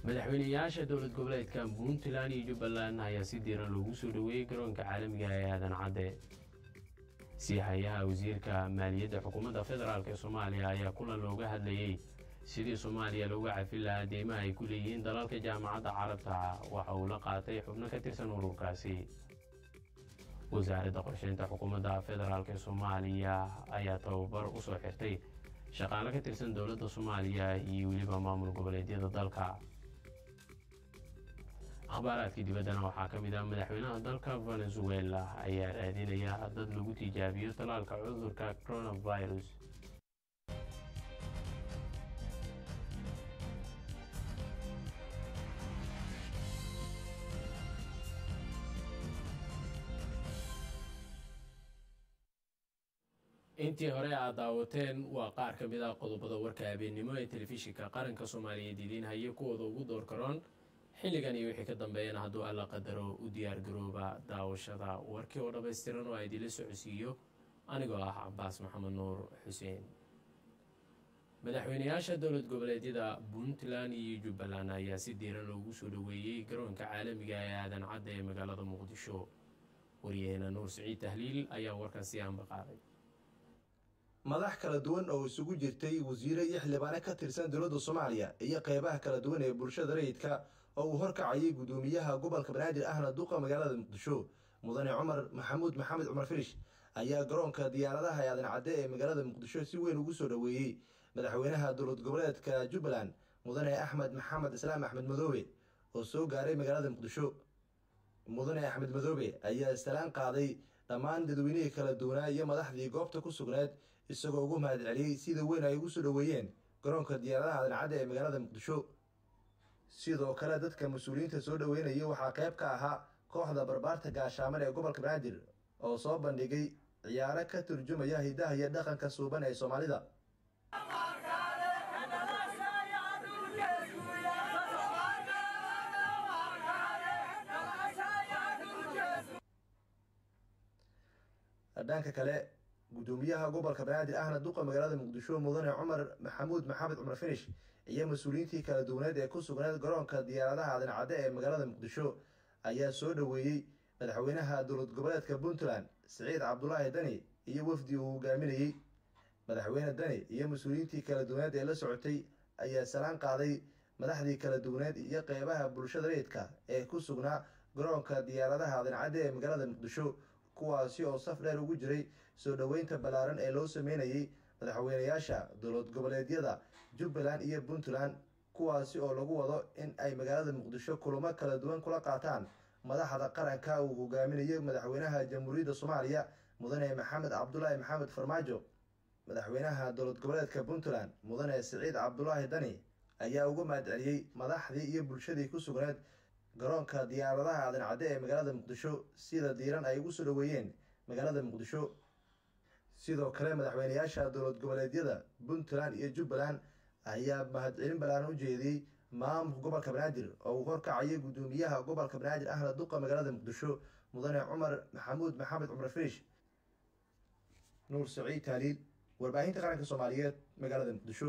madaxweyneyaasha dowlad goboleedka puntland iyo jubbaland ayaa si diiran loogu soo dhoweeyey garoonka caalamiga ee aadan cadde siihayaha wasiirka maaliyadda xukuumadda federaalk ee soomaaliya ayaa kulan looga hadlayey sidii soomaaliya looga cafin lahaa deymaha ay ku leeyihiin dalalka jaamacadda carabta waxa uu la qaatay xubno ka tirsan ururkaasi wasaaradda qorsheynta xukuumadda federaalk ee soomaaliya ayaa tababar u soo xirtay shaqaale ka tirsan dowladda soomaaliya iyo weliba maamul goboleedyada dalka akhbaaraadkii dibaddana waxaa ka mid ah madaxweynaha dalka venezuela ayaa raadinaya dad lagu tijaabiyo tallaalka cudurka coronavirus intii hore aad daawateen waa qaar ka mid ah qodobada warka habeennimo ee telefishinka qaranka soomaaliyeed idiin haye kuwooda ugu door karoon xilligan iyo wixii ka dambeeyana hadduu alla qadaro u diyaargarooba daawashada warkii oo dhammaystiran oo a idinla socodsiiyo anigoo ah cabaas maxamed nuur xuseen madaxweyneyaasha dowlad goboleedyada puntland iyo jubbaland ayaa si diiran loogu soo dhoweeyey garoonka caalamiga ee aadan cadda ee magaalada muqdisho waryaheena nuur siciid tahliil ayaa warkan si aanba qaaday madax kala duwan oo isugu jirtay wasiire iyo xildhibaane ka tirsan dowladda soomaaliya iyo qeybaha kala duwan ee bulshada rayidka oo uu horkacayay guddoomiyaha gobolka banaadir ahna duqa magaalada muqdisho mudane cumar maxamuud maxamed cumar firish ayaa garoonka diyaaradaha ee aadan cadde ee magaalada muqdisho si weyn ugu soo dhoweeyey madaxweynaha dowlad goboleedka jubbaland mudane axmed maxamed islaam axmed madoobe oo soo gaaray magaalada muqdisho mudane axmed madoobe ayaa istalaan qaaday dhammaan dadweynihii kala duwanaa iyo madaxdii goobta ku sugneed isagoo ugu mahad celiyey sida weyn ay ugu soo dhoweeyeen garoonka diyaaradaha aadan cadde ee magaalada muqdisho sidoo kale dadka mas-uuliyiinta soo dhoweynayay waxaa qayb ka ahaa kooxda barbaarta gaashaaman ee gobolka banaadir oo soo bandhigay ciyaaro ka turjumaya hidaha iyo dhaqanka suuban ee soomaalida dhanka kale guddoomiyaha gobolka banaadir ahna duqa magaalada muqdisho mudane cumar maxamuud maxamed cumar finish iyo mas-uuliyiintii kala duwaneed ee ku sugneed garoonka diyaaradaha aadan cadde ee magaalada muqdisho ayaa soo dhoweeyey madaxweynaha dowlad goboleedka puntland siciid cabdulaahi dani iyo wafdi uu hogaaminayey madaxweyne dani iyo mas-uuliyiintii kala duwaneed ee la socotay ayaa salaan qaaday madaxdii kala duwaneed iyo qeybaha bulshada rayidka ee ku sugnaa garoonka diyaaradaha aadan cadde ee magaalada muqdisho kuwaasi oo saf dheer ugu jiray soo dhoweynta ballaaran ee loo sameynayay madaxweyneyaasha dowlad goboleedyada jubbaland iyo puntland kuwaasi oo lagu wado in ay magaalada muqdisho kulamo kala duwan kula qaataan madaxda qaranka uu hogaaminayo madaxweynaha jamhuuriyadda soomaaliya mudane maxamed cabdulaahi maxamed farmaajo madaxweynaha dowlad goboleedka puntland mudane siciid cabdulaahi dani ayaa uga mahad celiyey madaxdii iyo bulshadii ku sugneed garoonka diyaaradaha aadan cadde ee magaalada muqdisho sida diiran ay ugu soo dhoweeyeen magaalada muqdisho sidoo kale madaxweyneyaasha dowlad goboleedyada puntland iyo jubbaland ayaa mahadcelin ballaaran u jeediyey maamulka gobolka banaadir oo uu horkacayay guddoomiyaha gobolka banaadir ahna duqa magaalada muqdisho mudane cumar maxamuud maxamed cumar firish nuur saciid taaliil warbaahinta qaranka soomaaliyeed magaalada muqdisho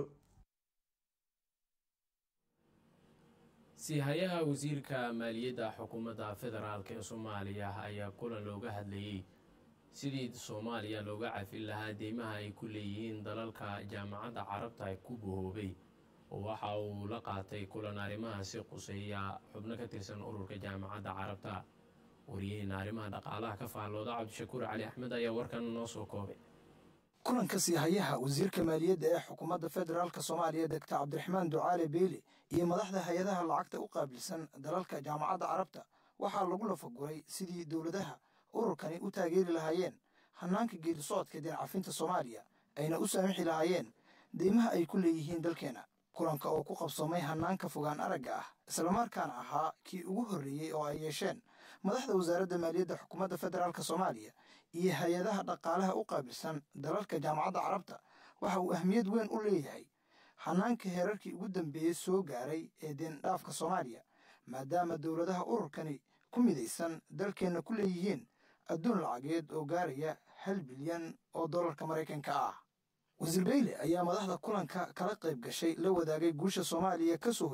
siihayaha wasiirka maaliyadda xukuumadda federaalk ee soomaaliya ayaa kulan looga hadlayey sidii soomaaliya looga cafin lahaa deymaha ay ku leeyihiin dalalka jaamacadda carabta ku bahoobay oo waxa uu la qaatay kulan arrimahaasi quseeya xubno ka tirsan ururka jaamacadda carabta waryaheena arrimaha dhaqaalaha ka faallooda cabdishakuur cali axmed ayaa warkan noo soo koobay kulanka siihayaha wasiirka maaliyadda ee xukuumadda federaalk soomaaliya degta cabdiraxmaan ducaale beyle iyo madaxda hay-adaha lacagta u qaabilsan dalalka jaamacadda carabta waxaa lagu lafaguray sidii dowladaha ururkani u taageeri lahaayeen hanaanka geedisocodka deencafinta soomaaliya ayna u saamixi lahaayeen deymaha ay ku leeyihiin dalkeenna kulanka oo ku qabsoomay hanaanka fogaan aragga ah islamarkaana ahaa kii ugu horreeyey oo ay yeesheen madaxda wasaaradda maaliyadda xukuumadda federaalk soomaaliya iyo hay-adaha dhaqaalaha u qaabilsan dalalka jaamacadda carabta waxa uu ahmiyad weyn u leeyahay hanaanka heerarkii ugu dambeeyey soo gaaray ee deendhaafka soomaaliya maadaama dowladaha ururkani ku midaysan dalkeenna ku leeyihiin adduun lacageed oo gaaraya hal bilyan oo dollarka maraykanka ah wasiir beyle ayaa madaxda kulanka kala qayb gashay la wadaagay guusha soomaaliya ka soo hoysay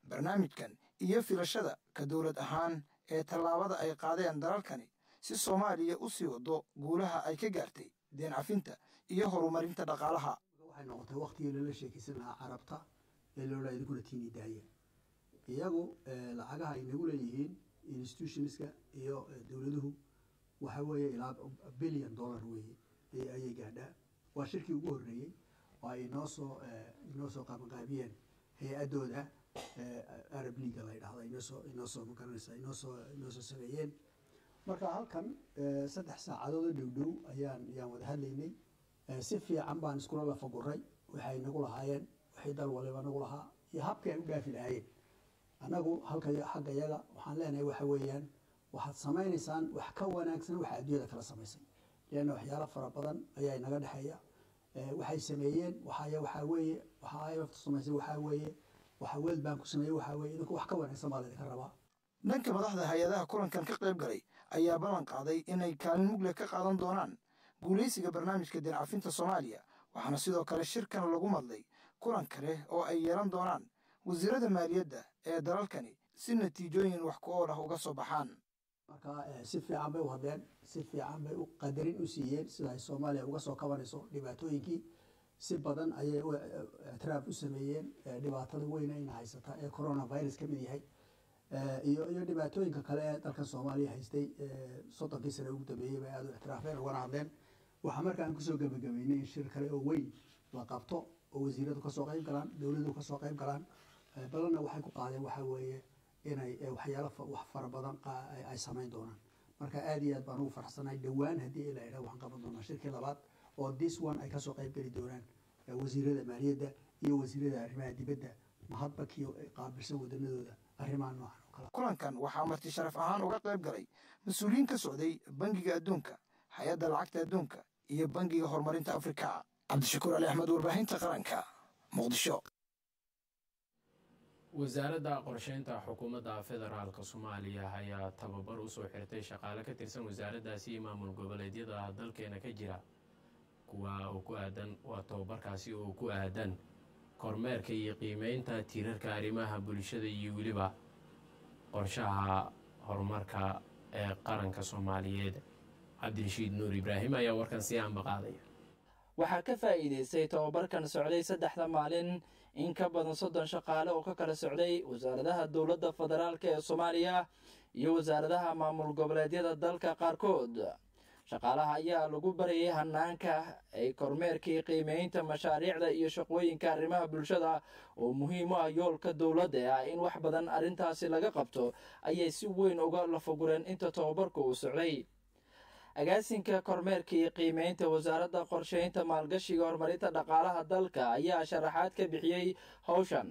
barnaamijkan iyo filashada ka dowlad ahaan ee tallaabada ay qaadeen dalalkani si soomaaliya u sii wado guulaha ay ka gaartay deen cafinta iyo horumarinta dhaqaalaha waxay noqotay waktigii lala sheekaysan lahaa carabta ee loolaa idinkuna tiini daaya iyagu lacagaha ay nagu leeyihiin institutionska iyo dowladuhu waxa weeye ilaa billion dollar weeye ayay gaadhaa waa shirkii ugu horreeyey oo ay inoo soo inoo soo qabanqaabiyeen hay-adooda arab leaga la ydhahda inoosoo inoo soo magaranaysa inoosoo inoo soo sameeyeen marka halkan saddex saacadood oo dhow dhow ayaan ayaan wada hadlaynay si fiican baan iskula lafaguray waxay nagu lahaayeen waxay dal waliba nagu lahaa iyo habkii ay u dhaafi lahaayeen annagu halka xagga yaga waxaan leenahay waxa weeyaan waxaad samaynaysaan wax ka wanaagsan waxa adduunyada kala samaysay leanna waxyaalo fara badan ayaa inaga dhexeeya waxay sameeyeen waxay waxaa weeye waxa imfta samaysay waxaa weeye waxa world bank ku sameeyey waxaa weeye idinku wax ka wanaagsan baa laydinka rabaa dhanka madaxda hay-adaha kulankan ka qayb galay ayaa ballan qaaday inay kaalin mugle ka qaadan doonaan guulaysiga barnaamijka deen cafinta soomaaliya waxaana sidoo kale shirkan lagu madlay kulan kale oo ay yeelan doonaan wasiirada maaliyadda ee dalalkani si natiijooyin wax ku ool ah uga soo baxaan marka si fiican bay u hadleen si fiican bay u qadarin u siiyeen sida ay soomaaliya uga soo kabanayso dhibaatooyinkii si badan ayay ictiraaf u sameeyeen dhibaatada weyna ina haysata ee coronavirus ka mid yahay iyo iyo dhibaatooyinka kale ee dalkan soomaaliya haystay soddonkii sane ugu dambeeyey bay aada u ictiraafeen ugana hadleen waxaa markaan kusoo gebagabeynay in shir kale oo weyn la qabto oo wasiiradu kasoo qayb galaan dowladu kasoo qayb galaan badanna waxay ku qaadeen waxaa weeye inay waxyaalo wax fara badan ay samayn doonaan marka aada iyo aad baan ugu farxsanahay dhowaan haddii ila idhaa waxaan qaban doonaa shirkii labaad oo this one ay kasoo qayb geli doonaan wasiirada maaliyadda iyo wasiirada arrimaha dibadda mahadba kii qaabilsan wadanadooda arrimaha noocan oo kale kulankan waxaa marti sharaf ahaan uga qayb galay mas-uuliyiin ka socday bangiga adduunka hay-adda lacagta adduunka iyo bangiga horumarinta afrika cabdishakuur ali axmed warbaahinta qaranka muqdisho wasaaradda qorsheynta xukuumadda federaalk soomaaliya ayaa tababar usoo xirtay shaqaale ka tirsan wasaaraddaasi iyo maamul goboleedyada dalkeena ka jira kuwa oo ku aadan waa tababarkaasi oo ku aadan kormeerka iyo qiimeynta tiirarka arrimaha bulshada iyo weliba qorshaha horumarka ee qaranka soomaaliyeed cabdirashiid nuur ibraahim ayaa warkan si aanba qaadaya waxaa ka faa'iidaystay tobabarkan socday saddexda maalin in ka badan soddon shaqaale oo ka kala socday wasaaradaha dowladda federaalk ee soomaaliya iyo wasaaradaha maamul goboleedyada dalka qaarkood shaqaalaha ayaa lagu barayay hanaanka ay kormeerkii qiimeynta mashaariicda iyo shaqooyinka arrimaha bulshada oo muhiim u ah yoolka dowladda ah in wax badan arrintaasi laga qabto ayay si weyn uga lafagureen inta tobabarka uu socday agaasinka kormeerkii qiimeynta wasaaradda qorsheynta maalgashiga horumarinta dhaqaalaha dalka ayaa sharaxaad ka bixiyey howshan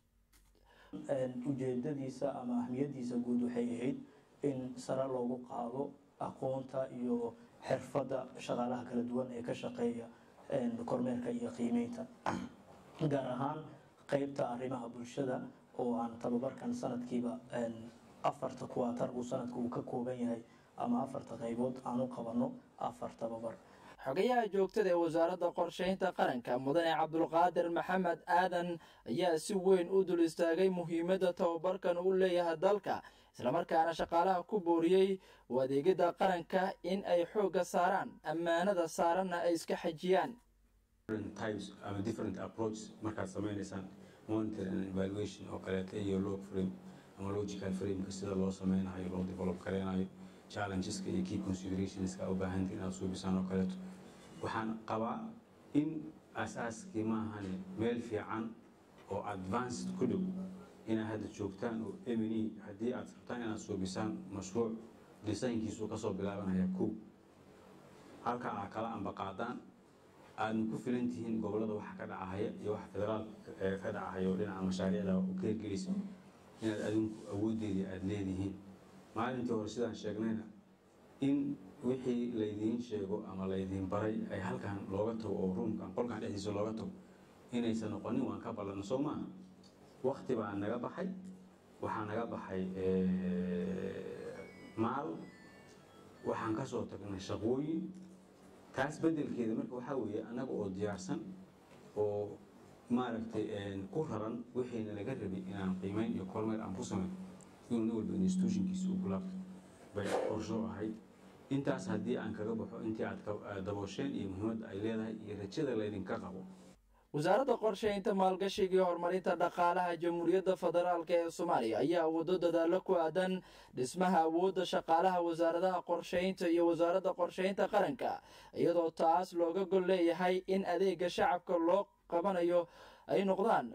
ujeedadiisa ama ahmiyadiisa guud waxay ahayd in sare loogu qaado aqoonta iyo xirfadda shaqaalaha kala duwan ee ka shaqeeya kormeerka iyo qiimeynta gaar ahaan qeybta arrimaha bulshada oo aan tababarkan sanadkiiba afarta kuwaatar uu sanadka uu ka kooban yahay ama afarta qaybood aan u qabanno afar tababar xogayaha joogtada ee wasaaradda qorsheynta qaranka mudane cabdulqaadir maxamed aadan ayaa si weyn u dul istaagay muhiimadda tababarkan uu leeyahay dalka islamarkaana shaqaalaha ku booriyey u adeegidda qaranka in ay xoogga saaraan ammaanada saaranna ay iska xajiyaan types ama different approach markaad sameynaysaan monitor and evaluation oo kaleeta iyo log frame ama logical frameka sida loo sameynayo loo develop kareynayo challengeska iyo key considerationska u baahanta inaad suubisaan oo kaleeto waxaan qabaa in asaaskii maahane meel fiican oo advanced ku dhow inaad hadda joogtaan oo emini haddii aad rabtaan inaad suubisaan mashruuc designkiisu kasoo bilaabanaya kow halka aad kala ambaqaadaan aadna ku filan tihiin gobolada waxa ka dhacahaya iyo waxa federaalka ka dhacahaya oo dhinaca mashaariicda u ka hirgelisa inaad adinku awoodeedii aada leedihiin maalintii hore sidaan sheegnayna in wixii laydiin sheego ama laydiin baray ay halkan looga tago oo ruumkan qolkan dhexdiisa looga tago inaysan noqonin waan ka ballanno soo maaha wakti baa naga baxay waxaa naga baxay maal waxaan kasoo tagnay shaqooyin taas beddelkeeda marka waxaa weeye annaga oo diyaarsan oo maaragtay ku raran wixiina laga rabay inaan qiimeyn iyo kormeer aan ku samayn inuu nin walba institutionkiisa u gulaabto bay qorsho ahayd intaas haddii aan kaga baxo intii aad daboosheen iyo muhiimadda ay leedahay iyo rajada laydinka qabo wasaaradda qorsheynta maalgashiga iyo horumarinta dhaqaalaha jamhuuriyadda federaalk ee soomaaliya ayaa wado dadaalo ku aadan dhismaha awoodda shaqaalaha wasaaradaha qorsheynta iyo wasaaradda qorsheynta qaranka iyadoo taas looga gol leeyahay in adeega shacabka loo qabanayo ay noqdaan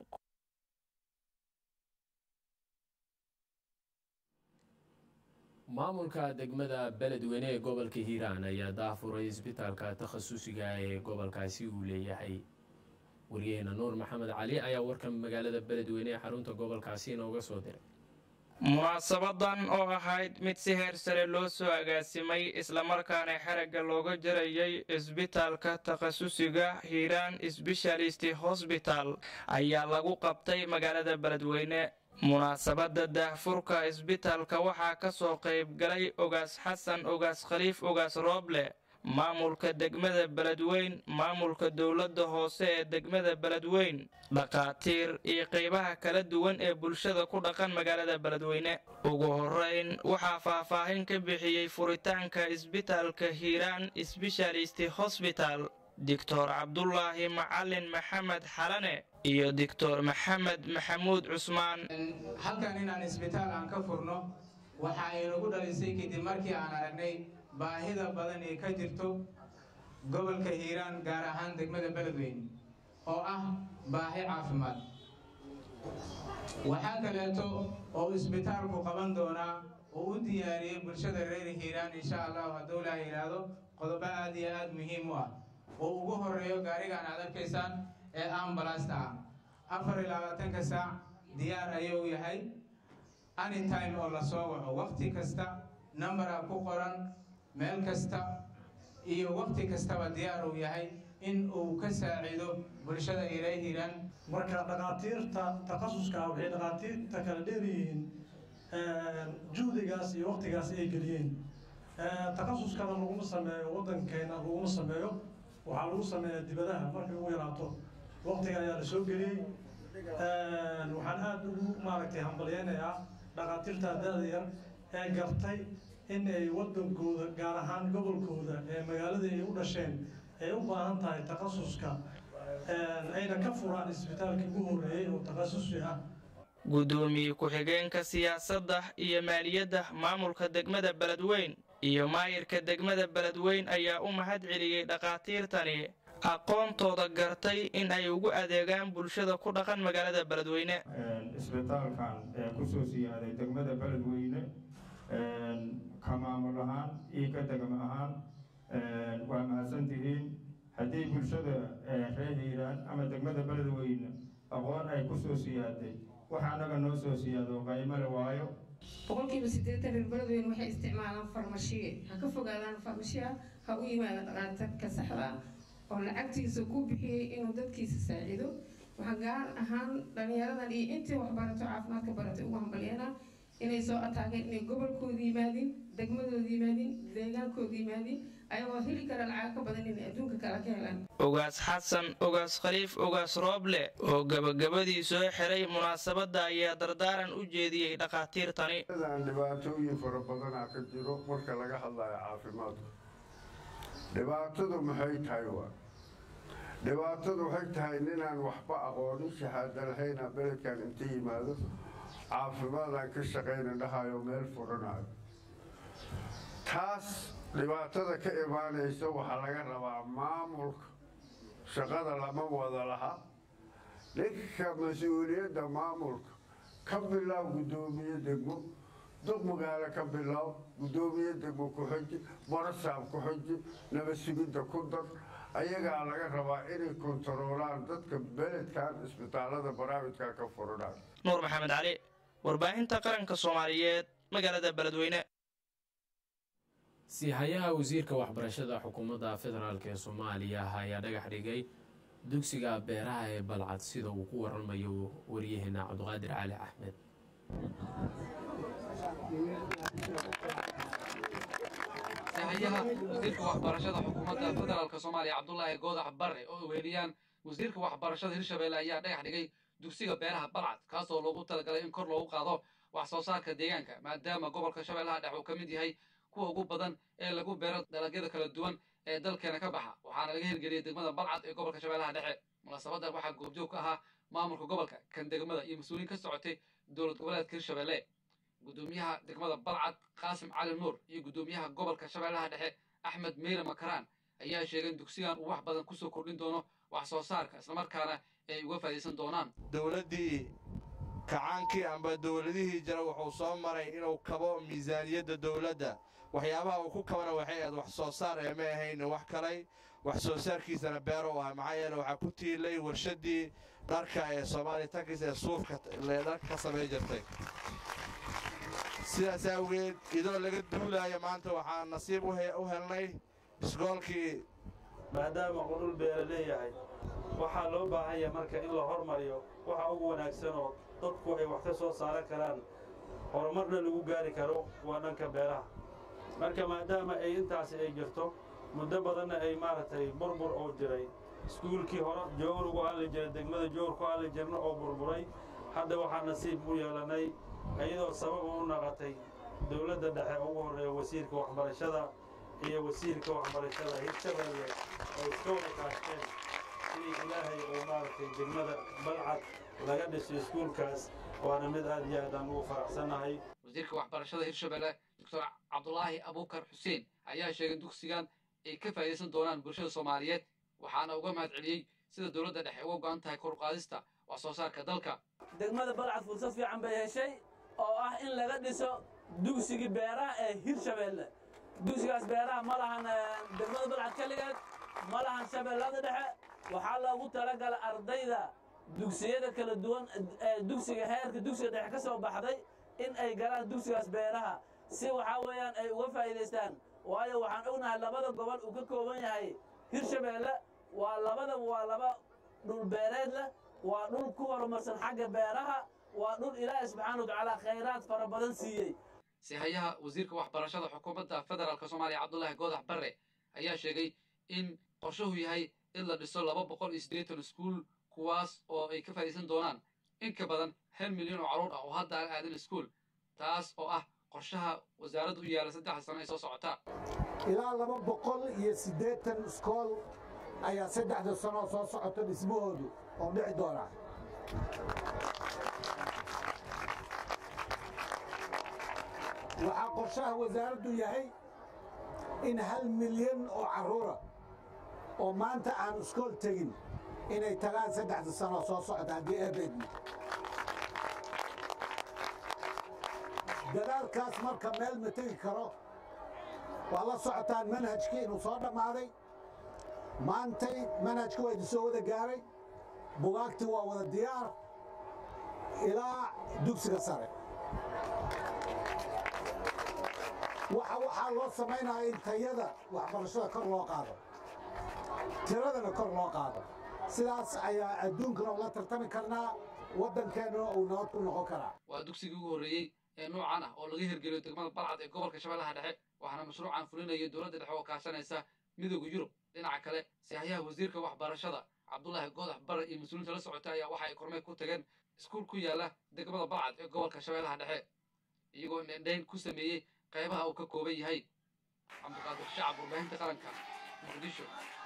maamulka degmada beledweyne ee gobolka hiiraan ayaa daafuray isbitaalka takhasusiga ee gobolkaasi uu leeyahay waryaheena nuur maxamed cali ayaa warkan magaalada beledweyne ee xarunta gobolkaasi inooga soo diray munaasabadan oo ahayd mid si heer sare loo soo agaasimay islamarkaana xeragga looga jarayay isbitaalka takhasusiga hiiraan sbeshalisti hosbital ayaa lagu qabtay magaalada beledweyne munaasabadda daahfurka isbitaalka waxaa ka soo qaybgalay ogaas xasan ogaas khaliif ogaas rooble maamulka degmada beledweyn maamulka dowladda hoose ee degmada beledweyn dhakhaatiir iyo qaybaha kala duwan ee bulshada ku dhaqan magaalada beledweyne ugu horeyn waxaa faahfaahin ka bixiyey furitaanka isbitaalka hiiraan sbeshalisti hosbital doctor cabdulaahi macalin maxamed xalane iyo doctor maxamed maxamuud cusmaan halkan inaan isbitaal aan ka furno waxa ay nagu dhalisay kadib markii aan aragnay baahida badan ee ka jirto gobolka hiiraan gaar ahaan degmada beledweyne oo ah baahi caafimaad waxaa kaleeto oo isbitaalku qaban doonaa oo u diyaariyey bulshada reer hiiraan insha allahu hadduu laa yidhaahdo qodobo aad iyo aad muhiim u ah oo ugu horeeyo gaarigaan aad arkaysaan ee ambalasta ah afar iyo labaatanka saac diyaar ayuu yahay anytime oo la soo waco wakhti kasta numbera ku qoran meel kasta iyo wakhti kastaba diyaar uu yahay in uu ka saaciido bulshada reer hiiraan marka dhakhaatiirta takhasuska waxay dhakhaatiirta kala dheeryihiin juhdigaas iyo wakhtigaas ay geliyeen takhasuskana laguma sameeyo waddankeena laguma sameeyo waxaa lagu sameeyaa dibadaha markay ugu yaraato wakhtiga ayaa la soo geliyey waxaan aada ugu maaragtay hambalyeynayaa dhakhaatiirta da-da yar ee gartay in ay waddankooda gaar ahaan gobolkooda ee magaalada ay u dhasheen ay u baahan tahay takhasuska ayna ka furaan isbitaalkii ugu horreeyey oo takhasusi ah guddoomiye ku-xigeenka siyaasadda iyo maaliyadda maamulka degmada beledweyn iyo maayirka degmada beledweyn ayaa u mahad celiyey dhakhaatiirtani aqoontooda gartay in ay ugu adeegaan bulshada ku dhaqan magaalada beledweyne isbitaalkan ee kusoo siyaaday degmada beledweyne ka maamul ahaan iyo ka degmo ahaan waa mahadsantihiin haddii bulshada reer hiiraan ama degmada beledweyne aqoon ay kusoo siyaaday waxa anaga noo soo siyaado qaymale waayo boqolkiiba siddeetan reer beledweyne waxay isticmaalaan farmashiye ha ka fogaadaan farmashiya ha u yimaada dhaqaatarka saxda oo lacagtiisa ku bixiyey inuu dadkiisa saaciido waxaa gaar ahaan dhalinyaradan iyo intii waxbarato caafimaadka baratay ugu hambalyeena inay soo ataageen inay gobolkooda yimaadin degmadooda yimaadin deegaankooda yimaadin ayagoo heli kara lacag ka badan inay adduunka kale ka helaan ogaas xasan ogaas khaliif ogaas rooble oo gabagabadii soo xiray munaasabadda ayaa dardaaran u jeediyey dhakhaatiirtani dhibaatooyin fara badanaa ka jiro marka laga hadlayo caafimaadku dhibaatadu maxay tahay waa dhibaatadu waxay tahay ninaan waxba aqoonin shahaada lahayna beledkan inta yimaado caafimaadaan ka shaqayna dhahayo meel furanayo taas dhibaatada ka imaanaysa waxaa laga rabaa maamulka shaqada lama wada laha ninka mas-uuliyadda maamulka ka bilow guddoomiye degmo duq magaalo ka bilow guddoomiye degmo ku-xiji barasaab ku-xiji nabad sugidda ku dar ayagaa laga rabaa inay kontaroolaan dadka beledkan isbitaalada barnaamijka ka furanay nuur maxamed cali warbaahinta qaranka soomaaliyeed magaalada beledweyne siihayaha wasiirka waxbarashada xukuumadda federaalk ee soomaaliya ayaa dhagax dhigay dugsiga beeraha ee balcad sida uu ku waramayo waryaheena cabdiqaadir cali axmed sahayaha wasiirka waxbarashada xukuumadda federaalk soomaaliya cabdulaahi goodax barre oo weeliyaan wasiirka waxbarashada hirshabelle ayaa dhagax dhigay dugsiga beeraha balcad kaasoo loogu talagalay in kor loogu qaado wax soo saarka deegaanka maadaama gobolka shabeellaha dhexe uu ka mid yahay kuwa ugu badan ee lagu beero dalagyada kala duwan ee dalkeena ka baxa waxaana laga hirgeliyey degmada balcad ee gobolka shabeellaha dhexe munaasabadan waxaa goobjoog ka ahaa maamulka gobolka kan degmada iyo mas-uuliyiin ka socotay dowlad goboleedka hirshabelle gudoomiyaha degmada balcad qaasim cali nuur iyo gudoomiyaha gobolka shabeellaha dhexe axmed meyre makaraan ayaa sheegay in dugsigan uu wax badan kusoo kordhin doono wax soo saarka islamarkaana ay uga faa'iidaysan doonaan dowladdii kacaankii amba dowladihii jira wuxuu soo maray inuu kabo miisaaniyadda dowladda waxyaabaha uu ku kabana waxay ahayd wax soo saar ee ma ahayn wax kalay wax soo saarkiisana beero u ah maxaa yeele waxaa ku tiilay warshaddii dharka ee soomaaliya tankis ee suufka dharka ka samay jirtay sidaas awgeed idoo laga duulaayo maanta waxaan nasiib u helnay isgoolkii maadaama uu dhul beera leeyahay waxaa loo baahan yahay marka in la hormariyo waxa ugu wanaagsan oo dadku ay wax ka soo saaran karaan horumarna lagu gaari karo waa dhanka beeraha marka maadaama ay intaasi ay jirto muddo badanna ay maaragtay burbur oo jiray iskuulkii hore joowr ugu hadli jiray degmada joowr ku hadli jirna oo burburay hadda waxaa nasiib u yeelannay iyadoo sabab u naqatay dowladda dhexe ugu horreeya wasiirka waxbarashada iyo wasiirka waxbarashada hirshabelle ay iska wada kaashteen sidii ilaahay uu maaragtay degmada balcad laga dhiso iskuulkaas waana mid aad iyo aad aan ugu faraxsannahay wasiirka waxbarashada hirshabelle doctor cabdulaahi abuukar xuseen ayaa sheegay in dugsigan ay ka faa'iidaysan doonaan bulshada soomaaliyeed waxaana uga mahad celiyey sida dowladda dhexe uga go'an tahay kor u qaadista wax soo saarka dalka degmada balcad fursad fiican bay heshay oo ah in laga dhiso dugsigii beeraha ee hirshabelle dugsigaas beeraha ma lahan degmada balcad keligeed ma lahan shabeellada dhexe waxaa loogu talagalay ardayda dugsiyada kala duwan ee dugsiga heerka dugsiga dhexe ka soo baxday in ay galaan dugsigaas beeraha si waxaa weeyaan ay uga faa'iidaystaan waayo waxaan ognahay labada gobol uu ka kooban yahay hirshabelle waa labadaba waa laba dhul beereed leh waa dhul ku horumarsan xagga beeraha waa dhul ilaahay subxaana watacaala khayraad fara badan siiyey sihayaha wasiirka waxbarashada xukuumadda federaalk soomaaliya cabdulaahi goodax barre ayaa sheegay in qorshuhu yahay in la dhiso laba boqol iyo siddeetan iskuul kuwaas oo ay ka faa'iidaysan doonaan in ka badan hal milyan oo carruur ah oo hadda aan aadin iskuul taas oo ah qorshaha wasaaradda u yaala saddexda sano ee soo socota ilaa laba boqol iyo siddeetan iskool ayaa saddexda sanoo soo socota dhismahoodu oo dhici doona waxaa qorshaha wasaaraddu yahay in hal milyan oo carruura oo maanta aan iskool tegin inay tagaan saddexda sanoo soo socota haddii ebeedmi dadaalkaas marka meel ma tegi karo waa la socotaan manhajkii inuu soo dhammaaday maantay manhajka waa idin soo wada gaaray bugaagtii waa wada diyaar ilaa dugsiga sare waxa waxaa loo samaynaya in tayada waxbarashada kor loo qaado tiradana kor loo qaado sidaas ayaa adduunkana ula tartami karnaa waddankeennuna uu nabad ku noqon karaa waa dugsigii ugu horreeyey ee noocan ah oo laga hirgeliyo degmada balcad ee gobolka shabeellaha dhexe waxaana mashruucan fulinaya dowladda dhexe oo kaashanaysa midooda yurub dhinaca kale sihayaha wasiirka waxbarashada cabdulaahi goodax bare iyo mas-uuliinta la socota ayaa waxa ay kormeer ku tageen iskuul ku yaala degmada balcad ee gobolka shabeellaha dhexe iyagoo indhendhayn ku sameeyey qaybaha uu ka kooban yahay cabdiqaadir shacab warbaahinta qaranka muqdisho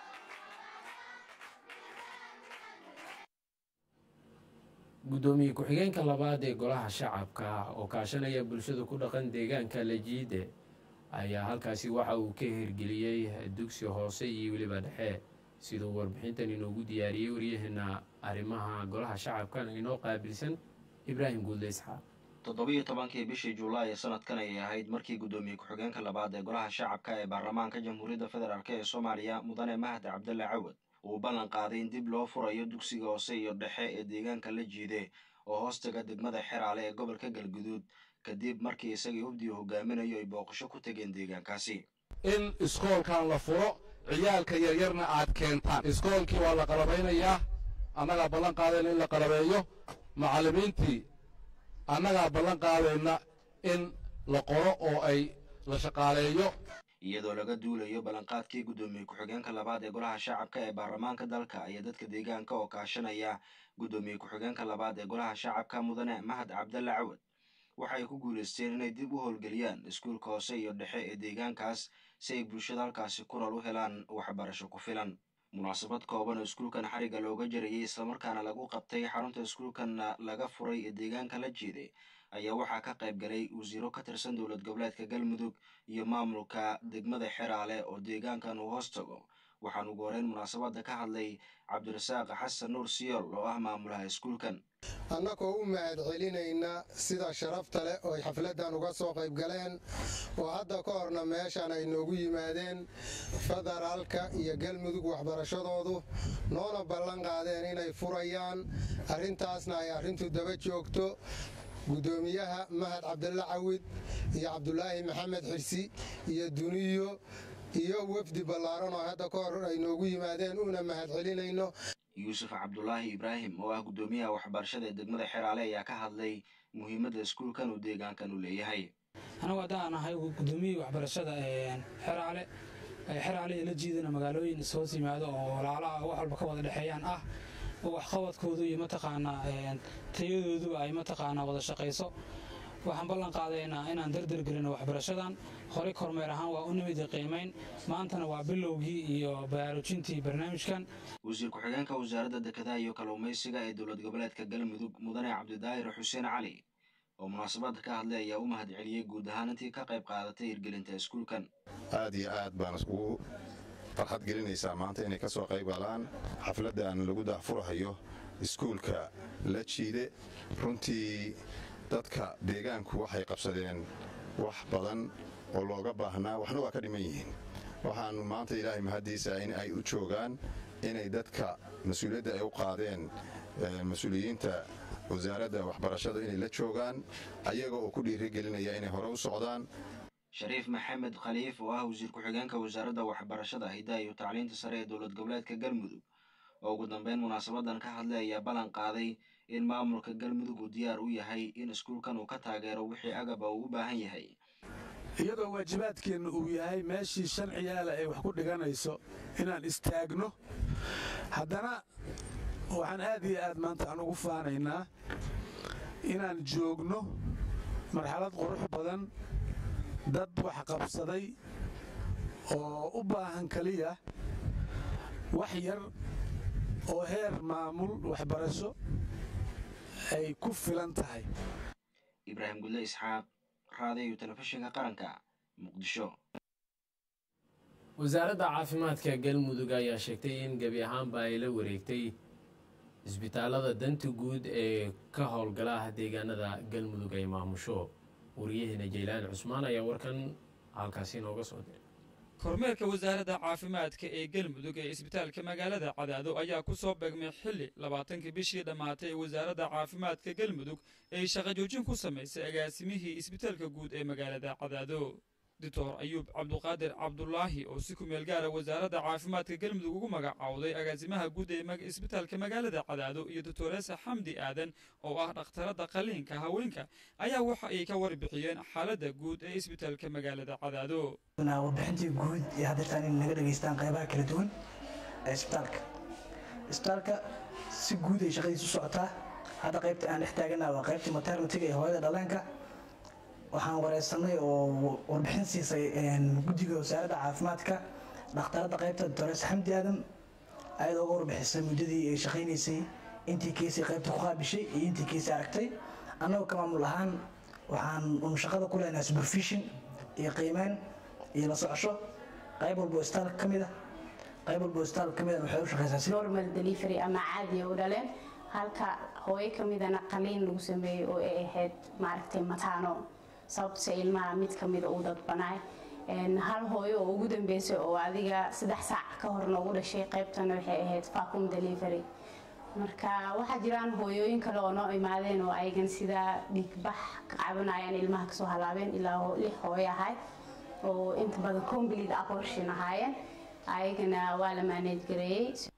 guddoomiye ku-xigeenka labaad ee golaha shacabka oo kaashanaya bulshada ku dhaqan deegaanka lajiide ayaa halkaasi waxa uu ka hirgeliyey dugsi hoose iyo weliba dhexe siduu warbixintan inoogu diyaariyey waryaheena arrimaha golaha shacabkan inoo qaabilsan ibraahim guudle isxaaq toddobiyo tobankii bishii julaay ee sanadkan ayay ahayd markii guddoomiye ku-xigeenka labaad ee golaha shacabka ee baarlamaanka jamhuuriyadda federaalk ee soomaaliya mudane mahad cabdalle cawad uu ballan qaaday in dib loo furayo dugsiga hoose iyo dhexe ee deegaanka la jiide oo hoostaga degmada xeraale ee gobolka galguduud kadib markii isagii hubdiu hogaaminayo ay booqasho ku tegeen deegaankaasi in iskoolkan la furo ciyaalka yaryarna aad keentaan iskoolkii waa la qalabaynayaa annagaa ballan qaadayna in la qalabeeyo macallimiintii annagaa ballan qaadayna in la qoro oo ay la shaqaaleeyo iyadoo laga duulayo ballanqaadkii guddoomiye ku-xigeenka labaad ee golaha shacabka ee baarlamaanka dalka iyo dadka deegaanka oo kaashanaya guddoomiye ku-xigeenka labaad ee golaha shacabka mudane mahad cabdalle cawad waxay ku guulaysteen inay dib u howlgeliyaan iskuulka hoose iyo dhexe ee deegaankaas si ay bulshada halkaasi kural u helaan waxbarasho ku filan munaasabad kooban oo iskuulkan xarigga looga jarayay islamarkaana lagu qabtay xarunta iskuulkanna laga furay ee deegaanka la jeeday ayaa waxaa ka qayb galay wasiiro ka tirsan dowlad goboleedka galmudug iyo maamulka degmada xeraale oo deegaankan uu hoos tago waxaan ugu horeyn munaasabadda ka hadlay cabdirasaaq xasan nuur siyool oo ah maamulaha iskuulkan annagoo u mahad celinayna sida sharafta leh oo ay xafladdan uga soo qayb galeen oo hadda ka horna meeshan ay noogu yimaadeen federaalka iyo galmudug waxbarashadoodu noona ballan qaadeen inay furayaan arrintaasna ay arrintu daba joogto guddoomiyaha mahad cabdalla cawid iyo cabdulaahi maxamed xirsi iyo duniyo iyo wafdi ballaaran oo hadda ka hor ay noogu yimaadeen una mahad celinayno yuusuf cabdulaahi ibraahim oo ah guddoomiyaha waxbarashada ee degmada xeraale ayaa ka hadlay muhiimadda iskuulkan uu deegaankan u leeyahay anagu haddaan ahay gudoomiyihii waxbarashada xeraale xeraale ee la jiidana magaalooyin ishoos yimaado oo walaalaha wax walba ka wada dhexeeyaan ah oo waxqabadkoodu iyo mataqaanaa tayadooduba ay mataqaanaa wada shaqayso waxaan ballan qaadaynaa inaan dardargelino waxbarashadan horey kormeer ahaan waa u nimid qiimayn maantana waa bilowgii iyo baraarujintii barnaamijkan wasiir ku-xigeenka wasaaradda dekedaha iyo kalluumaysiga ee dowlad goboleedka galmudug mudane cabdidaahir xuseen cali oo munaasabadda ka hadlay ayaa u mahad celiyey guud ahaan intii ka qayb qaadatay hirgelinta iskuulkan aad iyo aad baan iskugu farxad gelinaysaa maanta inay ka soo qayb galaan xafladdan lagu daahfurahayo iskuulka la jiide runtii dadka deegaanku waxay qabsadeen wax badan oo looga baahnaa waxna waa ka dhiman yihiin waxaannu maanta ilaahay mahaddiisa in ay u joogaan inay dadka mas-uuliyadda ay u qaadeen mas-uuliyiinta wasaaradda waxbarashada inay la joogaan ayaga oo ku dhiirigelinaya inay hore u socdaan shariif maxamed khaliif oo ah wasiir ku-xigeenka wasaaradda waxbarashada hidaha iyo tacliinta sare ee dowlad goboleedka galmudug oo ugu dambeyn munaasabadan ka hadlay ayaa ballan qaaday in maamulka galmudug uu diyaar u yahay in iskuulkan uu ka taageero wixii agaba uu u baahan yahay iyadoo waajibaadkeenna uu yahay meeshii shan ciyaala ay wax ku dhiganayso inaan istaagno haddana waxaan aad iyo aad maanta aan ugu faanaynaa inaan joogno marxalad qurux badan dad wax qabsaday oo u baahan keliya wax yar oo heer maamul waxbarasho ay ku filan tahay ibraahim gudle isxaaq raadiyo telefishinka qaranka muqdisho wasaaradda caafimaadka galmudug ayaa sheegtay in gebi ahaanba ay la wareegtay isbitaalada danta guud ee ka howlgala deegaanada galmudug ay maamusho wariyaheena jaylaan cusmaan ayaa warkan halkaasi inooga soo diray kormeerka wasaaradda caafimaadka ee galmudug ee isbitaalka magaalada cadaado ayaa ku soo beegmay xilli labaatankii bishii dhammaatay ee wasaaradda caafimaadka galmudug ay shaqo joojin ku samaysay agaasimihii isbitaalka guud ee magaalada cadaado doctor ayuub cabduqaadir cabdulaahi oo si ku meel gaara wasaaradda caafimaadka galmudug ugu magacaawday agaasimaha guud ee isbitaalka magaalada cadaado iyo doctoresa xamdi aadan oo ah dhakhtaradda qaliinka haweenka ayaa waxa ay ka warbixiyeen xaaladda guud ee isbitaalka magaalada cadaado warbixintii guud iyo haddeetaan in naga dhegaystaan qaybaha kala duwan ee isbitaalka isbitaalka si guud ay shaqadiisu socotaa hadda qaybta aan dhex taagana waa qaybtii maternitiga ee hooyada dhaleenka waxaan wareysanay oo warbixin siisay guddiga wasaaradda caafimaadka dhakhtaradda qaybta doctores xamdi aadan ayadoo uga warbixisay muddadii ay shaqaynaysay intii keysay qaybta ku qaabishay iyo intii keysay aragtay annagoo ka maamul ahaan waxaan un shaqada ku leenahay supervision iyo qiimeyn iyo la socosho qayb walba oo isbitaalka ka mid ah qayb walba oo isbitaalka ka mid ah waxay u shaqaysaa si normal delivery ama caadiya u dhaleen halka hooyo ka midana qaliin lagu sameeyey oo ay ahayd maaragtay mataano sababtase ilmaha mid ka mid uu dadbanaay hal hooyo oo ugu dambeysay oo adiga saddex saac ka hor noogu dhashay qaybtana waxay ahayd vacum delivery marka waxaa jiraan hooyooyin kale oo noo imaadeen oo ayagan sidaa dhiigbax ka cabanayaan ilmaha kasoo halaabeen ilaa lix hooyo ahayd oo inta badan complete abortion ahaayeen ayagana waa la maaneed gareeyey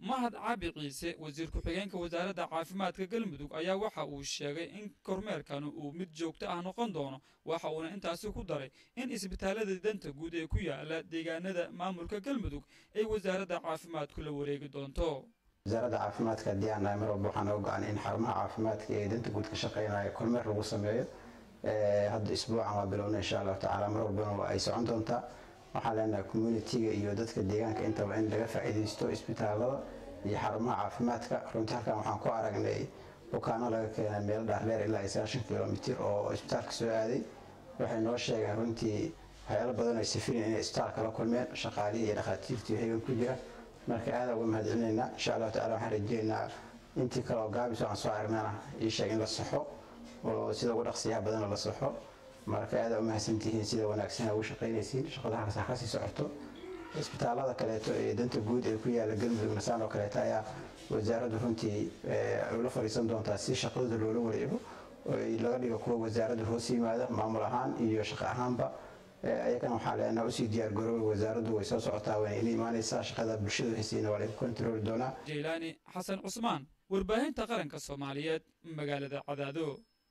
mahad cabi ciise wasiir ku-xigeenka wasaaradda caafimaadka galmudug ayaa waxa uu sheegay in kormeerkani uu mid joogto ah noqon doono waxa uuna intaasi ku daray in isbitaalada danta guud ee ku yaala deegaanada maamulka galmudug ay wasaaradda caafimaadku la wareegi doonto wasaaradda caafimaadka haddii aan nahay mar walba waxaan oga go'an in xarumaha caafimaadka ee danta guud ka shaqeynaya kormeer lagu sameeyo hadda isbuucan waa bilowna insha allahu tacaala mar walbana waa ay socon doontaa waxaan leenahay communitiga iyo dadka deegaanka intaba in laga faa'iidaysto isbitaalada iyo xarumaha caafimaadka runtii halkan waxaan ku aragnay bukaano laga keenay meel dhaardheer ilaa sagaashan kilomitir oo isbitaalka soo aaday waxay noo sheegeen runtii waxyaalo badan ay safireen inay isbitaalka la kulmeen shaqaalihii iyo dhakhaatiirtii hegan ku jira marka aada uga mahadcelinaynaa insha allahu tacala waxaan rajeynaynaa intii kale oo gaabis aan soo aragnana ii sheeg in la saxo oo sida ugu dhaqsiyaha badana la saxo marka aada u mahadsantihiin sida wanaagsan ugu shaqaynaysiin shaqada halkaas ha kasii socoto isbitaalada kaleeto ee danta guud ee ku yaala galmudugna saan oo kaleeto ayaa wasaaraddu runtii ula fadhiisan doontaa si shaqadooda loola wareego oo laga dhigo kuwa wasaaradda hoos yimaada maamul ahaan iyo shaqo ahaanba ayagana waxaa leenaha usii diyaar garoobay wasaaraddu way soo socotaa wayna ila imaanaysaa shaqada bulshada haysiina waa lagu kontarooli doonaa jaylaani xasan cusmaan warbaahinta qaranka soomaaliyeed magaalada cadaado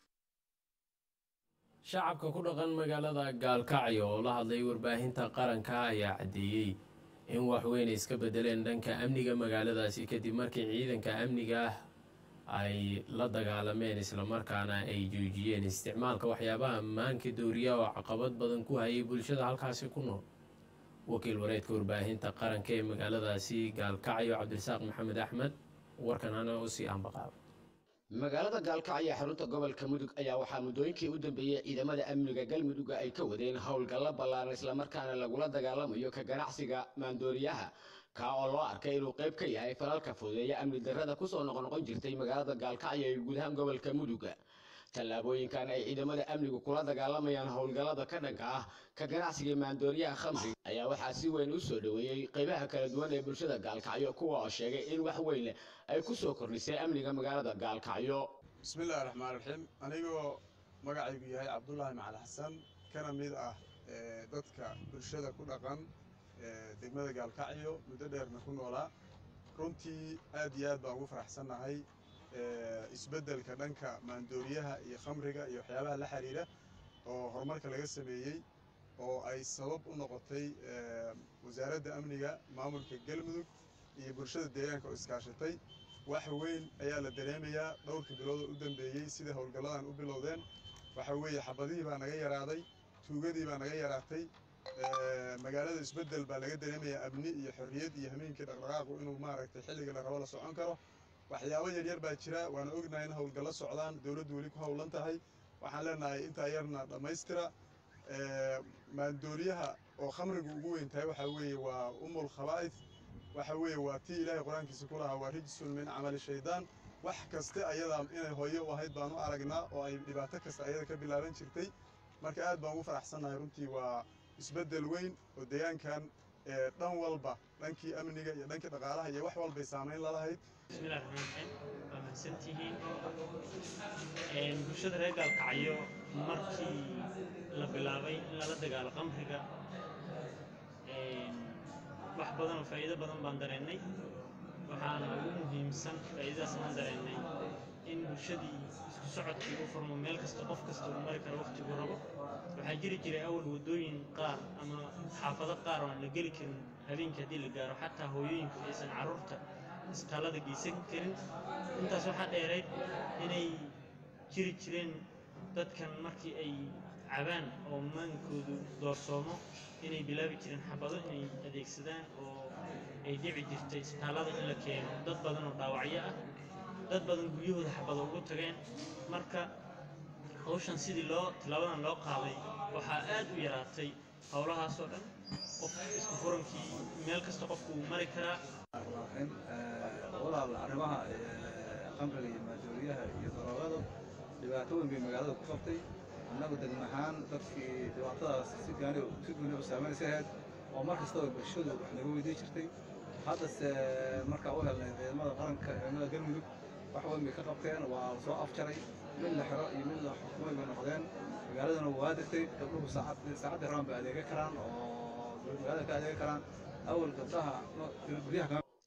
shacabka ku dhaqan magaalada gaalkacyo oo la hadlay warbaahinta qaranka ayaa caddeeyey in wax weyn ay iska bedeleen dhanka amniga magaaladaasi kadib markii ciidanka amniga ah ay la dagaalameen islamarkaana ay joojiyeen isticmaalka waxyaabaha ammaanka dooriya oo caqabad badan ku hayay bulshada halkaasi ku nool wakiil wareedka warbaahinta qaranka ee magaaladaasi gaalkacyo cabdirasaaq maxamed axmed warkan hana u sii ambaqaaba magaalada gaalkacyo xarunta gobolka mudug ayaa waxaa muddooyinkii u dambeeyey ciidamada amniga galmudugga ay ka wadeen howlgallo ballaaran islamarkaana lagula dagaalamayo ka ganacsiga maandooriyaha kaa oo loo arkay inuu qayb ka yahay falalka fudeeya amni darrada kusoo noqnoqon jirtay magaalada gaalkacyo ee guud ahaan gobolka mudugga tallaabooyinkan ay ciidamada amnigu kula dagaalamayaan howlgallada ka dhanka ah ka ganacsiga maandooriyaha khamriga ayaa waxaa si weyn u soo dhoweeyey qaybaha kala duwan ee bulshada gaalkacyo kuwa oo sheegay in wax weyn leh ay ku soo kordhisay amniga magaalada gaalkacyo bismillahi raxmaan raxiim anigoo magacaygu yahay cabdulaahi macali xasan kana mid ah dadka bulshada ku dhaqan degmada gaalkacyo muddo dheerna ku noolaa runtii aad iyo aad baan ugu faraxsannahay isbeddelka dhanka maandooriyaha iyo khamriga iyo waxyaabaha la xiriira oo horumarka laga sameeyey oo ay sabab u noqotay wasaaradda amniga maamulka galmudug iyo bulshada deegaanka oo iskaashatay wax weyn ayaa la dareemayaa dhowrkii bilood oo u dambeeyey sida howlgalladan u bilowdeen waxa weeye xabadihii baa naga yaraaday tuugadii baa naga yaraatay magaalada isbeddel baa laga dareemayaa amni iyo xorriyad iyo hameenkii dhaqdhaqaaqu inuu maaragtay xilliga la rabo la socon karo waxyaabo yaryar baa jira waana ognahay in howlgallo socdaan dowladdu weli ku howlan tahay waxaan leenahay intaa yarna dhammaystira maandooriyaha oo khamrigu ugu weyn tahay waxa weeye waa umul khabaa'if waxa weeye waa tii ilaahay qur-aankiisa ku lahaa waa rijsun min camali shaydaan wax kaste ayadaa inay hooyo u ahayd baan u aragnaa oo ay dhibaato kasta ayada ka bilaaban jirtay marka aad baan ugu faraxsannahay runtii waa isbeddel weyn oo deegaankan dhan walba dhankii amniga iyo dhankii dhaqaalaha iyo wax walbay saamayn lalahayd bismillahi raxmaan raxiim waa mahadsantihiin bulshada reer gaalkacyo markii la bilaabay in lala dagaalo qamriga wax badan oo faa'iido badan baan dareennay waxaana ugu muhiimsan faa'iidadaas aan dareennay in bulshadii isku socodkii u furmo meel kasta qof kasta uu mari karo wakhtiguu rabo waxaa jiri jiray awal waddooyin qaar ama xaafado qaar oo aan la geli karin habeenkii haddii la gaaro xataa hooyooyinku aysan carruurta isbitaallada geysan karin intaas waxaa dheerayd inay jiri jireen dadkan markii ay cabaan oo maankoodu doorsoomo inay bilaabi jireen xabado inay adeegsadaan oo ay dhici jirtay isbitaallada in la keeno dad badan oo dhaawacyo ah dad badan guryahooda xabado ugu tageen marka hawshan sidii loo tilaabadan loo qaaday waxaa aad u yaraatay howlahaasoo dhan qof isku furankii meel kasta qofku uu mari karaa walaal arrimaha khamriga iyo maandooriyaha iyo daroogada dhibaato weyn bay magaalada ku qabtay annagu degma ahaan dadkii dhibaatadaas si gaani si gooni u saameynaysa ahayd oo mar kastaba bulshadu wax naga weydiin jirtay haddase markaa u helnay ciidamada qaranka ciidamada galmudug wax weyn bay ka qabteen waa la soo afjaray mid la xiro iyo mid la xukumay bay noqdeen magaaladana waa degtay gabdhuhu saacadda rabaan bay adeega karaan oo magaalada ka adeega karaan awal gabdhaha guryaha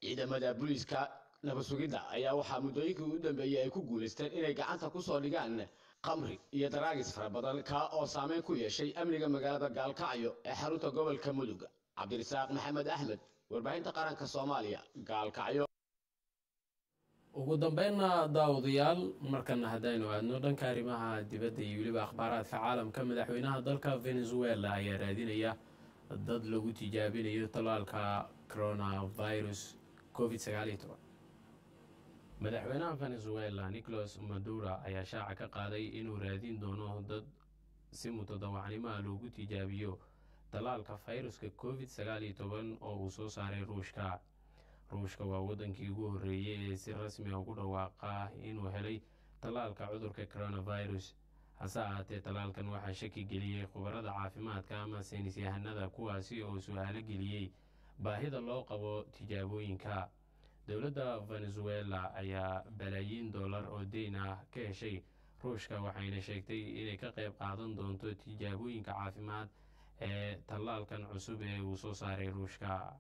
ciidamada booliiska nabad sugidda ayaa waxaa muddooyinkii ugu dambeeyey ay ku guulaysteen inay gacanta ku soo dhigaan qamri iyo daraagis fara badan kaa oo saameyn ku yeeshay amniga magaalada gaalkacyo ee xarunta gobolka mudug cabdirasaaq maxamed axmed warbaahinta qaranka soomaaliya gaalkacyo ugu dambeynna daawadayaal markana haddaynu aadno dhanka arrimaha dibadda iyo weliba akhbaaraadka caalamka madaxweynaha dalka venezuela ayaa raadinaya dad lagu tijaabinayo tallaalka coronavirus covid sagaaliyo toban madaxweynaha venezuela nicolas madura ayaa shaaca ka qaaday inuu raadin doono dad si mutadawacnimaha loogu tijaabiyo tallaalka fayruska covid sagaaliyo toban oo uu soo saaray ruushka ruushka waa waddankii ugu horreeyey ee si rasmi a ugu dhawaaqa inuu helay tallaalka cudurka coronavirus hase ahaatee tallaalkan waxaa shaki geliyey khubarada caafimaadka ama saynis yahanada kuwaasi oo su-aalo geliyey baahida loo qabo tijaabooyinka dowladda venezuela ayaa balaayiin dollar oo deyn ah ka heshay ruushka waxayna sheegtay inay ka qayb qaadan doonto tijaabooyinka caafimaad ee tallaalkan cusub ee uu soo saaray ruushka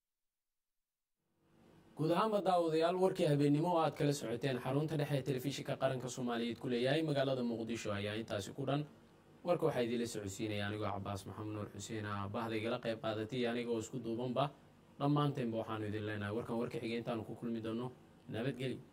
guud ahaanba daawadayaal warkii habeennimo oo aad kala socoteen xarunta dhexe ee telefishinka qaranka soomaaliyeed ku leeyahay magaalada muqdisho ayaa intaasi ku dhan warka waxaa idiinla socodsiinaya anigoo cabaas maxamed nuur xuseen ah bahda igala qayb qaadatay anigoo isku duubanba dhammaanteenba waxaanu idin leenahay warkan warka xigay intaanu ku kulmi doono nabadgeli